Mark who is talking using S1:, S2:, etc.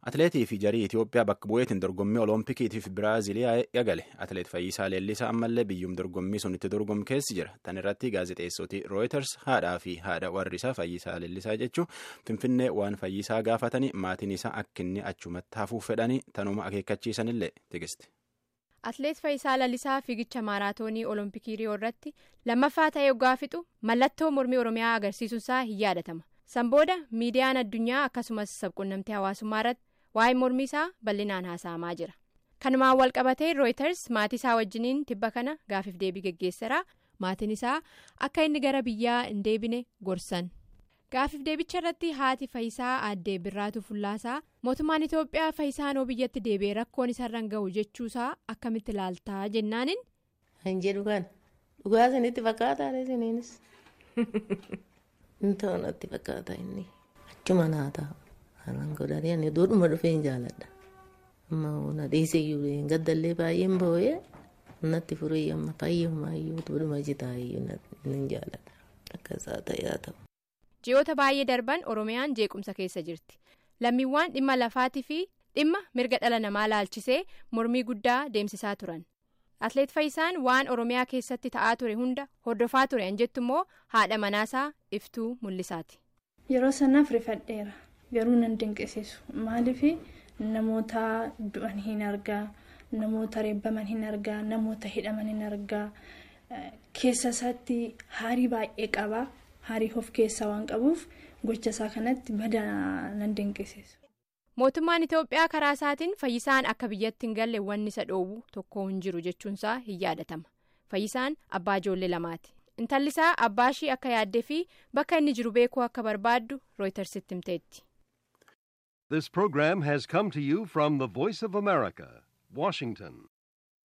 S1: Atileetii fi jarii Itoophiyaa bakka bu'eetiin dorgommii Oloompikiitiif Biraaziliyaa eegale. Atileet Fayyisaa Leellisaa ammallee biyyum dorgommii sun itti dorgomu keessi jira. Tan irratti gaazexeessoti Reuters haadhaa fi haadha warri isaa Fayyisaa Leellisaa jechuun Finfinnee waan Fayyisaa gaafatanii maatiin isaa akka inni achumatti hafuuf fedhanii tanuma akeekkachiisanillee tigisti.
S2: Atileet Fayyisaa Leellisaa fiigicha maaraatoonii Oloompikii Riyoo irratti lammaffaa ta'ee yoggaa fixu mallattoo mormii Oromiyaa agarsiisuunsaa hin yaadatama. San booda miidiyaan addunyaa akkasumas sabquunnamtii hawaasummaa irratti waa'ee mormii isaa bal'inaan haasa'amaa jira. Kanumaan wal qabatee Reuters maatii isaa wajjiniin tibba kana gaafiif deebii geggeesseera. Maatiin isaa akka inni gara biyyaa hin deebine gorsan. Gaafiif deebicha irratti haati Fayyisaa aaddee Birraatu Fullaasaa mootummaan Itoophiyaa Fayyisaan biyyatti deebi'ee rakkoon isarraan gahu jechuusaa akkamitti ilaaltaa jennaanin.
S3: Kan jedhu kan dhugaa isinitti fakkaataa isiniinis. Inni natti fakkaata inni achuma naa taa'u. Haalaan godhanii ani duudhuma dhufee hin jaaladha. Amma na dhiisee iyyuu gaddallee baay'een boo'ee natti furee amma fayyumaayyuu duudhuma jitaayyuu hin jaaladha. Akkasaa ta'ee ta'u.
S2: Ji'oota baay'ee darban Oromiyaan jeequmsa keessa jirti. Lammiiwwan dhimma lafaatii fi dhimma mirga dhala namaa laalchisee mormii guddaa deemsisaa turan. Atileet Fayyisaan waan Oromiyaa keessatti ta'aa ture hunda hordofaa ture an jettu immoo haadha manaasaa iftuu mul'isaati.
S4: Yeroo sanaaf rifadheera. Garuu nan dinqisiisu maaliif namoota du'an hin argaa namoota reebbaman hin argaa namoota hidhaman hin argaa keessa isaatti haarii baay'ee qaba haarii of keessaa waan qabuuf gocha isaa kanatti badaa nan dinqisiisu.
S2: Mootummaan Itoophiyaa karaa isaatiin fayyisaan akka biyyatti hin galle wanni isa dhoowwu tokko hin jiru jechuunsaa hin yaadatama. Fayyisaan abbaa ijoollee lamaati. Intalli isaa abbaa ishii akka yaaddee fi bakka inni jiru beekuu akka barbaaddu rooytarsitti himteetti.
S5: This program has come to you from the Voice of America, Washington.